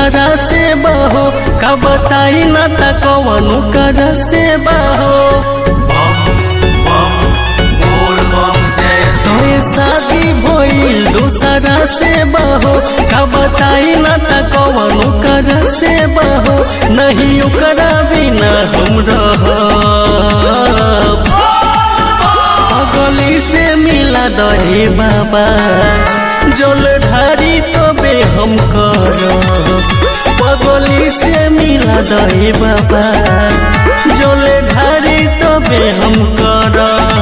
दूसरा से बहो का बताई न त कवनु कर से बहो तोए शादी भइल दूसरा से बहो का बताई न त कवनु कर से बहो नहीं ओकरा बिना हम रहब गली से मिला दहे बाबा जल ढारी तबे हम कर पगली से मिला दहे बाबा जल ढारी तबे हम कर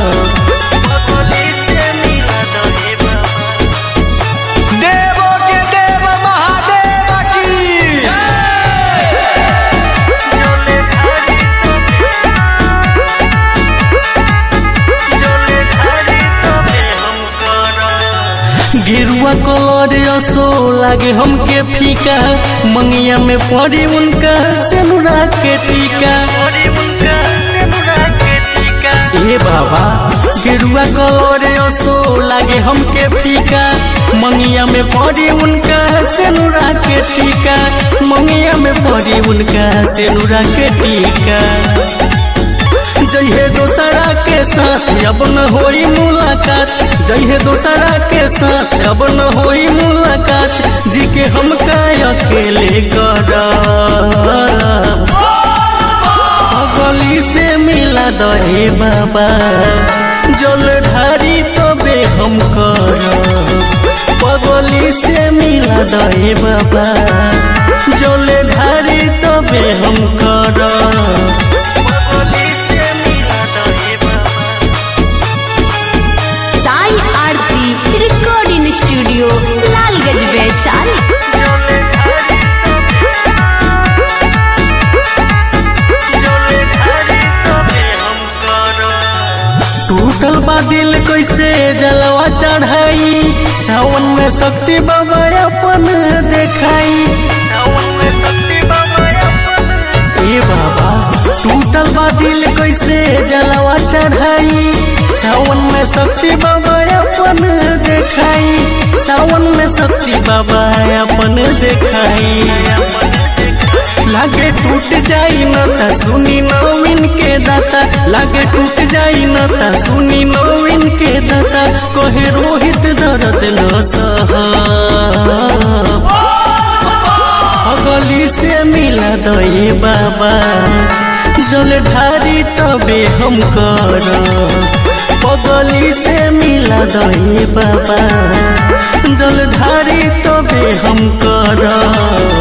देवो के देव महादेव की गिरुआ कलर असो लागे हमके फीका मंगिया में पड़ी उनका सेनुरा के टीका ए बाबा गिरुआ कलर असो लागे हमके फीका मंगिया में पड़ी उनका सेनुरा के टीका मंगिया में पड़ी उनका सेनुरा के टीका जइहे दोसरा के साथ अब न होई मुलाकात जइहे दोसरा के साथ अब न होई मुलाकात जी के हम का अकेले कर गली से मिला दहे बाबा जल ढारी तबे हम कर पगली से मिला दहे बाबा जल ढारी तबे हम कर साई आरती रिकॉर्डिंग स्टूडियो लालगंज वैशाली टूटल बा दिल कैसे जलवा चढ़ाई सावन में शक्ति बाबा अपन देखाई ए बाबा टूटल बा दिल कैसे जलवा चढ़ाई सावन में शक्ति बाबा अपन देखाई सावन में शक्ति बाबा अपन देखाई लागे टूट जाई न त सुनी नवीन के दाता लागे टूट जाई न त सुनी नवीन के दाता कहे रोहित दर्द न सह गली से मिला दे बाबा जल ढारी तबे हम कर पगली से मिला दे बाबा जल ढारी तबे हम कर